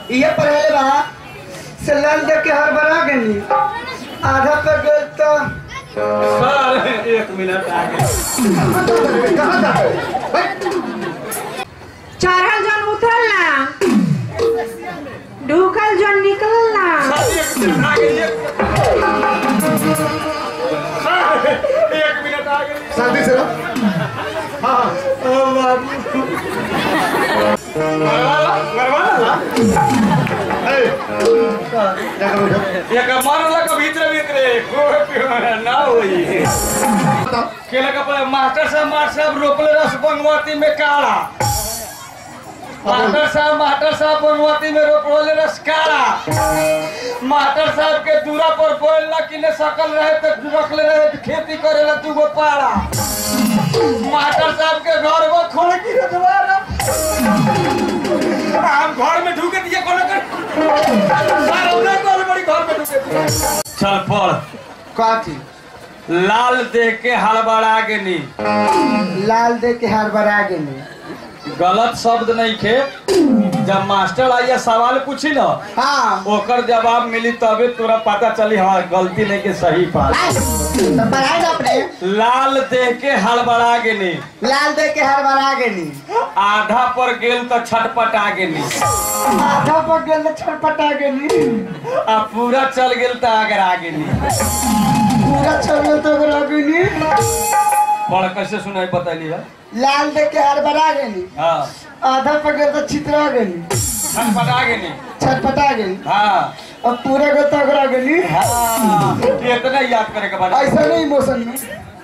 ये पढ़ले बा से लाल देख के हर बना गनी आधा पर गए तो सर एक मिनट आगे कहाँ जा रहे चढ़ल जन उतरल ना ढूकल जन निकलल ना सर एक मिनट आगे एक सर एक मिनट आगे शांति से रहो हाँ हाँ मरवाला मरवाला ए, क्या करो इधर? एक मरला के भीतर भीतर कोई पियो ना होई बताओ केला का पहले मास्टर साहब मास्टर साहब रोकले रस बनवाती में काला मास्टर साहब मास्टर साहब बनवाती में रोकले रस काला मास्टर साहब के दूरा पर बोल ना कि ने सकल रहे तो रखले रहे तो खेती करे ला तू गो पाड़ा मास्टर साहब के घर में खोल की रखवारा हम घर में ढूके दिए कोनो कर सर हमने कॉल बड़ी घर में ढूके दिए चल पढ़ काठी लाल देख के हड़बड़ा गेनी लाल देख के हर बना गनी गलत शब्द नहीं खे जब मास्टर आइया सवाल पूछी ना हाँ ओकर जवाब मिली तबे तोरा पता चली हाँ गलती नहीं के सही बात तो पढ़ाई ना अपने लाल देख के हड़बड़ा गेनी लाल देख के हर बना गनी आधा पर गेल तो छटपटा गेनी आधा पर गए तो छटपटा गनी आ पूरा चल गेल तो आगरा गेनी पूरा छोड़ तो लगनी बड़ा कैसे सुनाई बतैली है लाल देख के हर बना गनी हाँ आधा पर गए तो छितरा गनी छटपटा गेनी छटपटा गनी हाँ अब पूरा गए तो अगरा गनी हाँ इतना याद करे के बाद ऐसा नहीं इमोशन में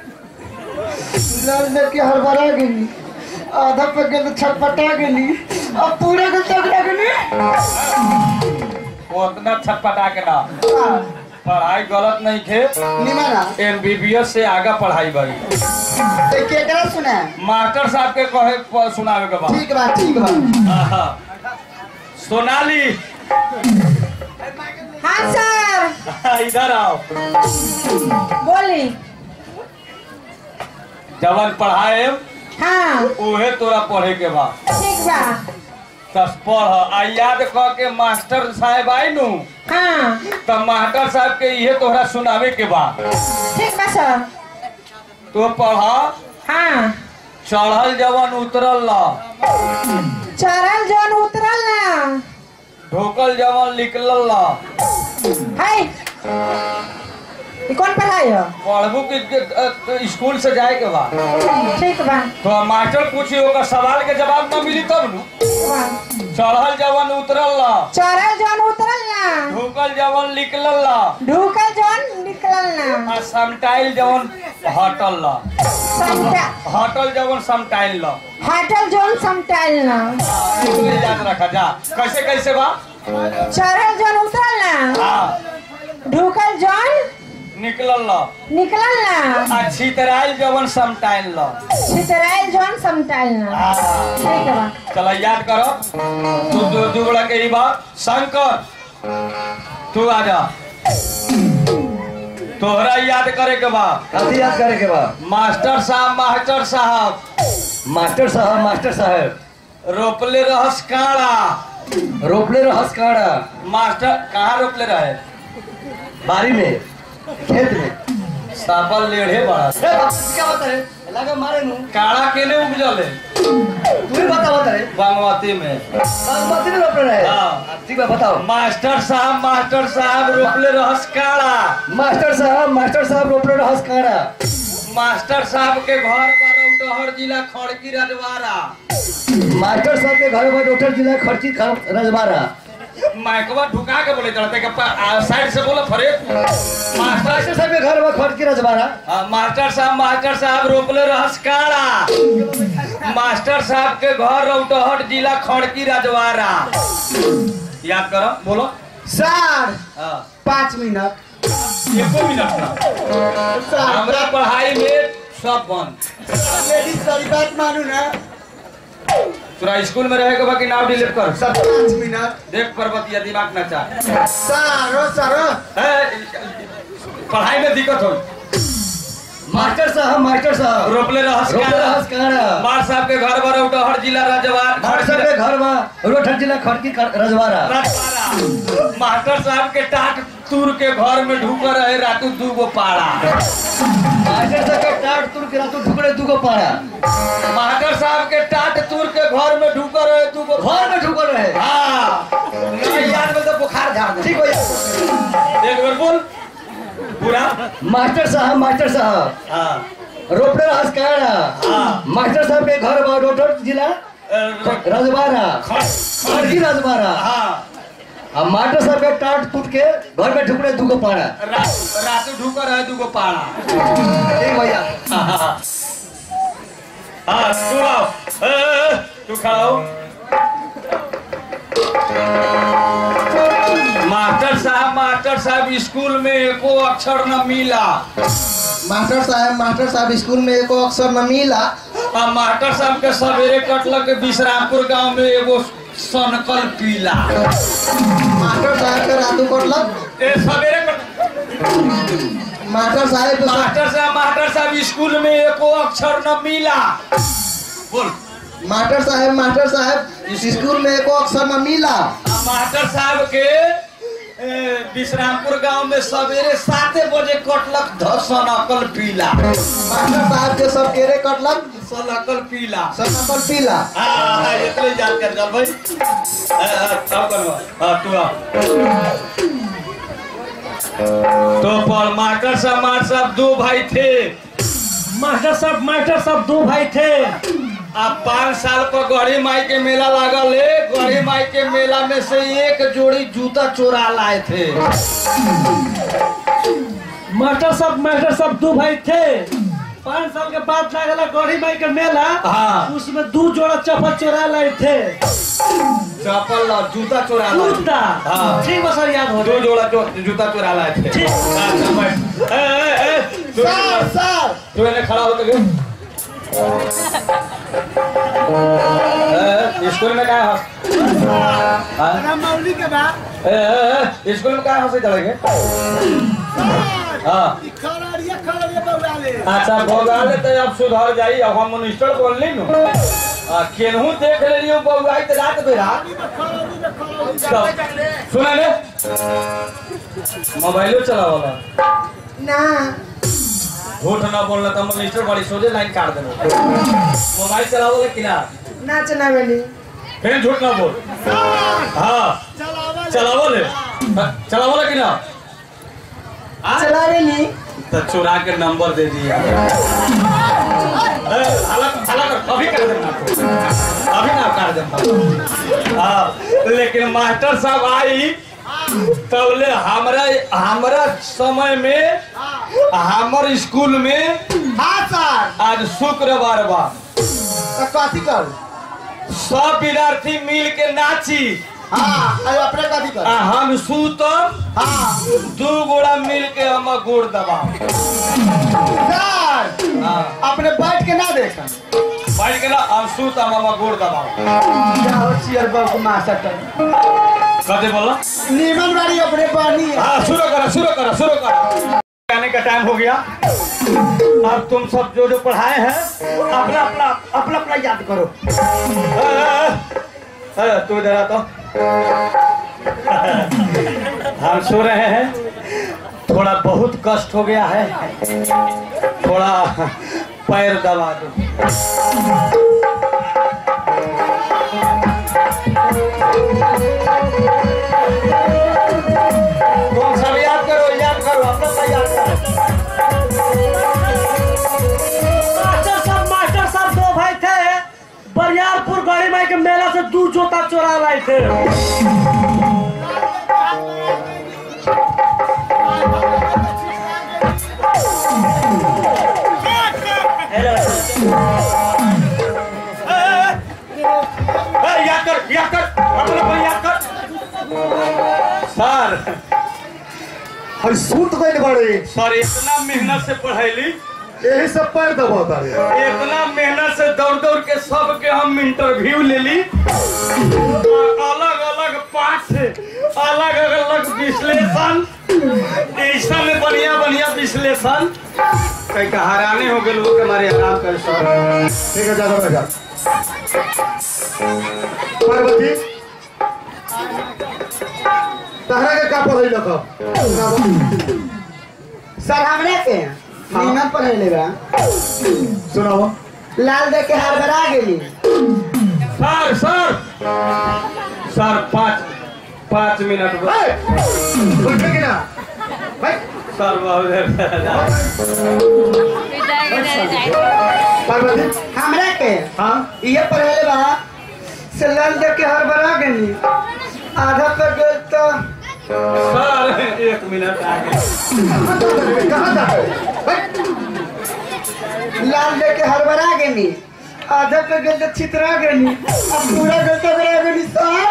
लाल देख के हर बना गनी आधा पर गए तो छटपटा गनी अब पूरा गए तो अगरा गनी उतना छटपटा के ना हाँ, पढ़ाई गलत नहीं थे निमाना एमबीबीएस से आगे पढ़ाई बड़ी तो केकरा सुना है मास्टर साहब के कहे प- सुनावे के बाद ठीक बा ठीक बा आहा। सोनाली हाँ सर इधर आओ बोली जवन पढ़ाए हाँ उहे तोरा पढ़े के बा ठीक बा तस पढ़ आ याद क के मास्टर साहब आई नु हाँ त मास्टर साहब के इहे तोहरा सुनावे के बा ठीक बा सर तो पढ़ हाँ चढ़ल जवन उतरल ल चढ़ल जन उतरल ना ढोकल जवन निकलल ल है ये कौन पढ़ाई हो पढ़बू के के- अ, स्कूल से जाए के बा ठीक बा तो मास्टर पूछी ओकर सवाल के जवाब न मिली तब नु वाह। चढ़ल जवन उतरल ल चढ़ल जन उतरल ना ढोकल जवन निकलल ल ढूकल जन निकलल ना आ समटाइल जवन हटल ल समटा हटल जवन समटाइल ल हटल जन समटाइल ना इतने याद रखा जा कैसे कैसे बा चढ़ल जन उतरल ना हाँ ढूकल जन निकलल ल निकलल ना आ छितराइल जवन समटाइल ल छितराइल जन समटाइल ना हाँ। ठीक बा चल याद करो तू दू दू गोला के ई बात शंकर तू आ जा तोहरा याद करे के बा कथी याद करे के बा मास्टर साहब मास्टर साहब मास्टर साहब मास्टर साहब रोपले रहस काड़ा रोपले रहस काड़ा मास्टर कहाँ रोपले रहे बारी में खेत में साबल लेढ़े बड़ा ए, बाप, क्या बता रे लगा मारे नु काड़ा केने उपजले तू ही बता बता रे बागमती में बागमती में रोपले रहे हाँ। ठीक बा बताओ मास्टर साहब मास्टर साहब रोपले रहस काड़ा मास्टर साहब मास्टर साहब रोपले रहस काड़ा मास्टर साहब के घर पर उटहर जिला खड़की रजवाड़ा मास्टर साहब के घर पर उठल जिला खर्ची खर- रजवाड़ा माइकवा ढुका के बोले चलते के साइड से बोलो फरे मास्टर मास्टर साहब के घर पर खर्ची रजवाड़ा हाँ, मास्टर साहब मास्टर साहब रोपले रहस काड़ा मास्टर साहब के घर रौटहट जिला खड़की रजवाड़ा याद करो बोलो सर हाँ पाँच मिनट एको मिनट ना सर हमरा पढ़ाई में सब बंद मेरी सारी बात मानू ना तोरा स्कूल में रहे के बाकी नाम डिलीट कर सर पाँच मिनट देख पर्वतिया दिमाग न चाह सर सर है, पढ़ाई में दिक्कत हो मास्टर साहब मास्टर साहब रोपले रहस रोपले का रहस कहाँ मार साहब के घर पर उठहर जिला राजवार मास्टर साहब के घर में रोठर जिला खड़की रजवाड़ा राजवाड़ा मास्टर साहब के टाट तूर के घर में ढुक रहे रातू दू गो पाड़ा मास्टर साहब के टाट तुर के रातू ढुकड़े दूगो पाड़ा मास्टर साहब के टाट तूर के घर में ढुक रहे दू गो घर में ढुकल रहे हाँ नहीं याद में तो बुखार झाड़ दे ठीक भैया एक बार बोल पूरा मास्टर साहब मास्टर साहब हाँ रोपड़े रहस कहाँ हाँ। मास्टर साहब के घर में रोठर जिला रजवाड़ा खड़की रजवाड़ा हाँ आ मास्टर साहब के टाट टूट के घर में ढुकड़े दूगो पाड़ा रा- रातू ढुक रहे दू गो पाड़ा ठीक भैया हाँ तू आओ ए, ए, ए, तू खड़ा हो मास्टर साहब मास्टर साहब स्कूल में एको अक्षर न मिला मास्टर साहब मास्टर साहब स्कूल में एको अक्षर न मिला आ मास्टर साहब के सवेरे कटलक विश्रामपुर गांव में एगो सनकल पीला मास्टर साहब के रातू कटलक ए सवेरे कट मास्टर साहब के सा- मास्टर साहब मास्टर साहब स्कूल में एको अक्षर न मिला बोल मास्टर साहब मास्टर साहब स्कूल में एको अक्षर न मिला आ मास्टर साहब के ए, विश्रामपुर गांव में सवेरे साते बजे कटलक ध सनकल पीला मास्टर साहब के सब केरे कटलक सनकल पीला सब नकल पीला हाँ हाँ इतने याद कर चल भाई ए, ए, अब करो हाँ तू आ तो पर मास्टर साहब मास्टर साहब दो भाई थे मास्टर साहब मास्टर साहब दो भाई थे अब पाँच साल पर गढ़ी माई के मेला लागल है गढ़ी माई के मेला में से एक जोड़ी जूता चोरा लाए थे मास्टर साहब मास्टर साहब दो भाई थे पाँच साल के बाद लागला गौरी माई के मेला हाँ। उसमें दो जोड़ा चप्पल चोरा लाए थे चप्पल और जूता चोरा लाए थे। जूता हाँ। ठीक बा सर याद हो दो जोड़ा जो, जूता चोरा लाए थे ठीक। अच्छा, बैठ। ए, ए, ए, तू सर सर तू इन्हें खड़ा होकर गए ए, स्कूल में क्या हंस हाँ? मौली के बाद ए, ए, ए, स्कूल में क्या हंसे चलेंगे हाँ अच्छा भोगाले तो अब सुधर जाई अब हम मिनिस्टर बोल ली नु आ, केनहू देख ले लियो बउआई तो रात बेरा सुना ने मोबाइलो चलावला ना झूठ ना बोलना तो मिनिस्टर बड़ी सोचे लाइन काट देना मोबाइल चलावला कि ना ना चलावेली फिर झूठ ना बोल हाँ चलावले चलावला कि ना हाँ? चलावेली तो चुरा के नंबर दे दिया ए, हालत हालत अभी कर देना अभी ना कर देना हाँ लेकिन मास्टर साहब आई तबले हमरा हमरा समय में हमर स्कूल में हाँ सर आज शुक्रवार बा तो कथी कर सब विद्यार्थी मिल के नाची हाँ अरे अपने कथी कर आ हम सूतम हाँ दू गोड़ा मिल के हम गोड़ दबाओ सर हाँ अपने बैठ के ना देखा बैठ के ना हम सूतम हम गोड़ दबाओ जाओ चियर बाबू मास्टर कते बोला नीमन वाली अपने पानी हाँ शुरू करो शुरू करो शुरू करो आने का टाइम हो गया अब तुम सब जो जो पढ़ाए हैं अपना अपना अपना अपना याद करो ए, ए, ए, तू इधर आ तो हम सो रहे हैं थोड़ा बहुत कष्ट हो गया है थोड़ा पैर दबा दो तुम सब याद करो याद करो अपना अपना याद करो मास्टर साहब मास्टर साहब दो भाई थे बरियारपुर गौरी माई के मेला से दो जूता चोरा लाए थे ए, याद कर याद कर अपना अपना याद कर सर हर सूत गइल बड़े सर इतना मेहनत से पढ़ैली यही सब पैर दबाता रे इतना मेहनत से दौड़ दौड़ के सबके हम इंटरव्यू ले ली अलग अलग पाठ से अलग अलग विश्लेषण ऐसा में बढ़िया बढ़िया विश्लेषण कहीं का हराने हो गए लोग हमारे आराम कर सर ठीक है ज्यादा बैठा पार्वती तहरा के का पढ़ाई लखो सर हमरा के नीमन पढ़ेले बा सुनाओ लाल देख के हड़बड़ा गेली सर सर सर पाँच पाँच मिनट बाद बैठे कि ना बैठ सर बहुत पार्वती हमरा के हाँ ये पढ़ेले बा से लाल देख के हड़बड़ा गेली आधा पर गेल तो सर एक मिनट आगे कहाँ जा बैठ लाल देख के हड़बड़ा गेली आधा पर गेल तो छितरा गेली अब पूरा गेल तो बड़ा गेली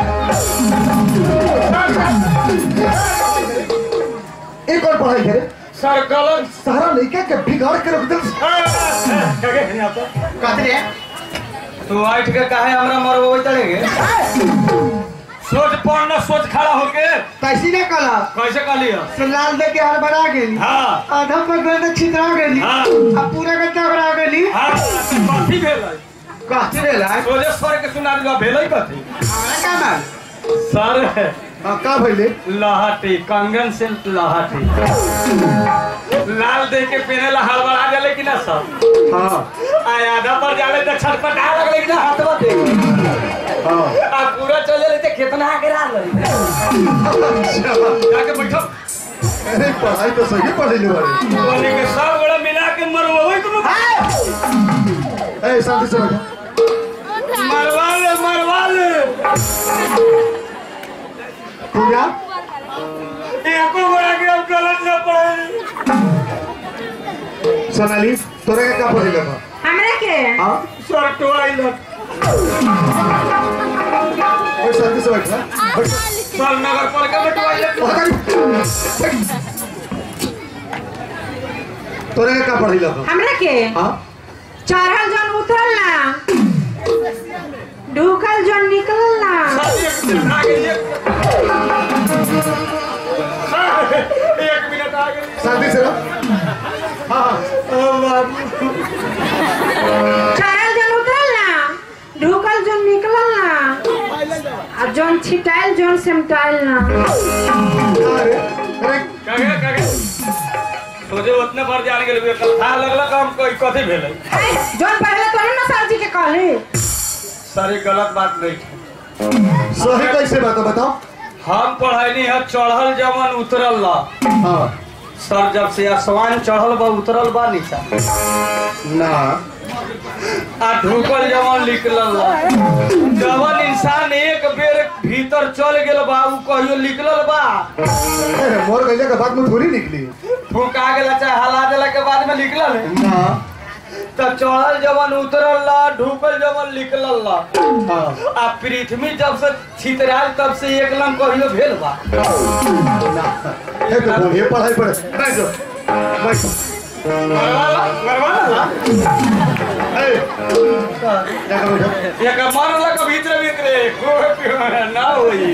सर एक और पढ़ाई करे सर गलत सारा लड़का के बिगाड़ के रख दे कहते तू आठ के काहे हमरा मरबो चलेगे सोच पढ़ना सोच खड़ा होके कैसी ने कला कैसे कहलियो से लाल देख के हड़बड़ा गेली हाँ आधा पर गेल तो छितरा गेली हाँ। अब पूरा गेल तो बड़ा गेली हाँ कथी भेलै कहते भेला सोझे सर के सुना दिया भेलै कथी हमरा का माल सर हाँ का भइले लहाटी कंगन से लहाटी लाल देख के पहने ला हड़बड़ा जाले कि ना सर हाँ आ आधा पर जाले तो छटपटा लगले कि ना हाथवा दे हाँ आ पूरा चले ले तो कितना आगे रह जाके बैठो अरे पढ़ाई तो सही पढ़ेले बारे बोले के सब बड़ा मिला के मरवाई तुम ए शांति से बैठो मरवा ले मरवा ले पूजा एको बड़ा के अब गलत न पड़े सोनाली तोरे के का पढ़ेले बा हमरा के हाँ सर टोइलेट और शांति से बैठ बैठ सर नगर पालिका में टोइलेट तोरे के का पढ़ेले बा हमरा के हाँ चढ़ल जन उतरल ना ढुकल जन निकलल ना सर एक मिनट आगे एक सर एक मिनट आगे शांति से रहो हाँ हाँ चढ़ल जन उतरल ना ढुकल जन निकलल ना आ जन छिटाइल जन सेमटाइल ना अरे अरे कगे कगे सोचे उतने भर जाने के लिए कथा लगला काम कोई कथी भेलै है, जन पहले तो ना सर जी के कहली सर ये गलत बात नहीं है सही कैसे बात है, बताओ हम पढ़ैनी है चढ़ल जवन उतरल ला हाँ सर जब से आसमान चढ़ल बा उतरल बा नीचा ना आ ढुकल जवन निकलल बा जवन इंसान एक बेर भीतर चल गेल बा उ कहियो निकलल बा अरे मोर गैया के बाद में थोड़ी निकली फूका गेला चाहे हला देला के बाद में निकलल है ना त चढ़ल जवन उतरल ला ढुकल जवन निकलल ला हाँ आ पृथ्वी जब से छितराल तब से एक लंग कहियो भेल बा ना ये तो बोलिए पढ़ाई पढ़े बैठ जाओ बैठ मरवाला मरवाला ए जाकर बैठो एक मरला के भीतर भीतर कोई ना होई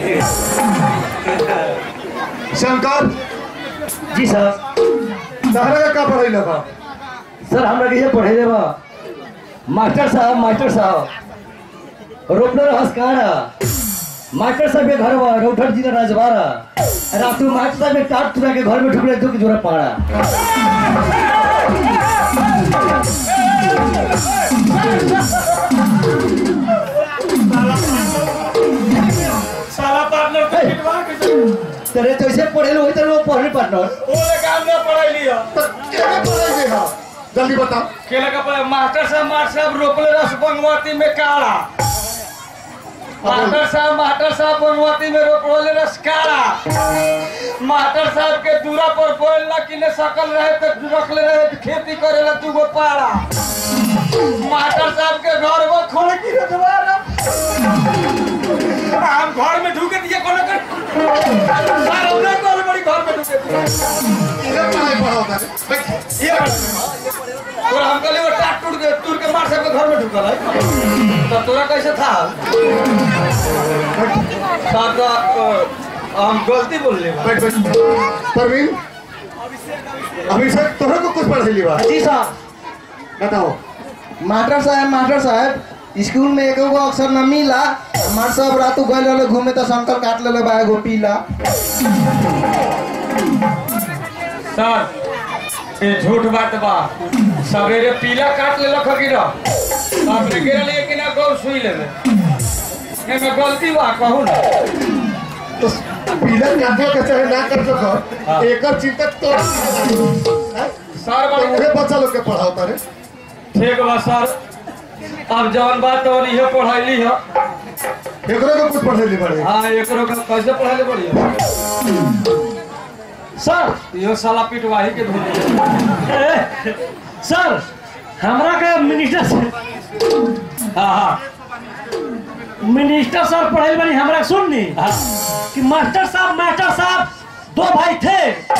शंकर जी सर तहरा का का पढ़ाई लगा सर हमरा के ये पढ़े देबा मास्टर साहब मास्टर साहब रोपनर हसकारा मास्टर साहब के घर बा रौठर जी राजवाड़ा रातू मास्टर साहब के टाट तुरा के घर में ढुकले तो के जोरा पाड़ा साला पार्टनर के किटवा के तेरे तो ऐसे पढ़े लो तो वो पढ़ने पार्टनर ओले काम ना पढ़ाई लिया तो क्या पढ़ाई दे हाँ जल्दी बताओ केला का पढ़ाई मास्टर साहब मास्टर साहब रोकले रस बनवाती में काड़ा मास्टर साहब मास्टर साहब बनवाती में रोकले रस काड़ा मास्टर साहब के दूरा पर बोल ना कि ने सकल रहे तो रखले रहे तो खेती करेला तू गो पाड़ा मास्टर साहब के घर वो खोल की रे दोबारा हम घर में ढूके दिए कोनो कर सारा उन्हें कॉल बड़ी घर में ढूके दिए ये पढ़ाई पढ़ाओ बैठ ये तोरा हम कहले वो टाट टूट के टूट के मार सबके घर में ढुकल है तो तोरा कैसे था साथ हम गलती बोल ले बा बैठ बैठ परवीन अभिषेक तोहरा को कुछ पढ़ैली बा जी साहब बताओ मास्टर साहब मास्टर साहब स्कूल में एक गो अक्षर न मिला हमार सब रातू गए रहले घूमे तो संकल काट लेले बा एगो पीला सर ये झूठ बात बा सवेरे पीला काट ले लख की रह अपने गिरल एक ना गौ सुई लेबे एमे गलती बा कहू ना तो पीला काटो के चाहे ना कर सको एकर चिंता तो सर तो बड़ी उहे बच्चा लोग के पढ़ाओ तारे ठीक बा सर अब जवन बात तो इहे पढ़ैली है एकरो को कुछ पढ़ैली बड़े हाँ एकरो का कैसे पढ़ैले पड़ी सर इहो साला पिटवाही के धुन ए, सर हमरा के मिनिस्टर से हाँ हाँ मिनिस्टर सर पढ़ाई बनी हमरा के सुननी कि मास्टर साहब मास्टर साहब दो भाई थे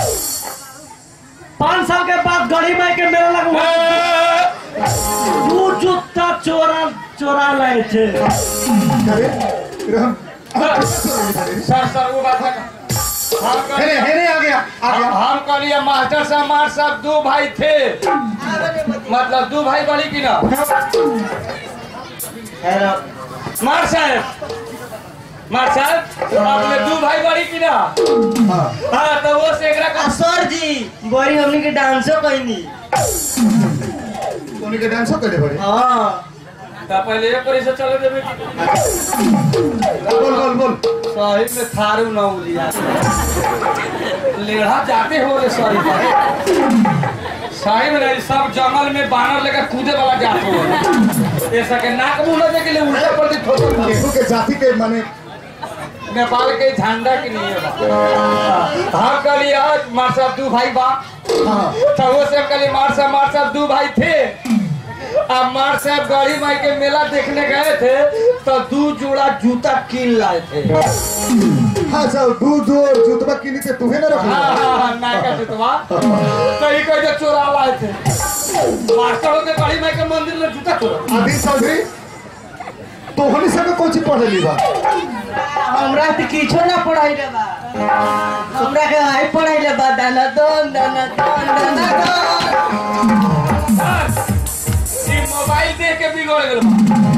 पाँच साल के बाद गढ़ी माई के मेला लगवा दू जूता चोरा चोरा लाए थे अरे फिर हम सर सर वो बात है हम हेरे कहलिए हेरे आ गया आ गया हम कहलिए मास्टर साहब मार साहब दो भाई थे मतलब दो भाई बड़ी की ना मार साहब मार साहब आपने दो भाई बड़ी की ना हाँ हाँ तो वो से एकरा का सर जी बड़ी हमनी के डांसो कहनी उन्हीं के डांसो करे बड़े हाँ तो पहले एक पर से चले देबे बोल बोल बोल सही में थारू ना उलिया लेढ़ा जाते हो रे सॉरी सही में नहीं सब जंगल में बानर लेकर कूदे वाला जाते हो ऐसा के नाक मुंह लगे के लिए उल्टा पड़ती ठोकर मारे। केहू के जाति के माने नेपाल के झंडा के लिए बा हम कहलिए आज मार साहब दू भाई बा हाँ तो वो से कहलिए मार साहब मार साहब दू भाई थे अब मार साहब गढ़ी माई के मेला देखने गए थे तो दू जोड़ा जूता कीन लाए थे हाँ चल दूध और जूतबा किनी से तुहे ना रख हाँ हाँ हाँ नायका जुतवा तो ही कह जो चोरा लाए थे मास्टरों के गढ़ी माई के मंदिर में जूता चोरा आदि चौधरी तो हनी सब कौन चीज पढ़ ली बा हमरा तो किछो ना पढ़ाई रे बा हमरा के हाई पढ़ाई रे बा दाना दोन दाना दोन दाना दोन ये मोबाइल देख के बिगड़ गए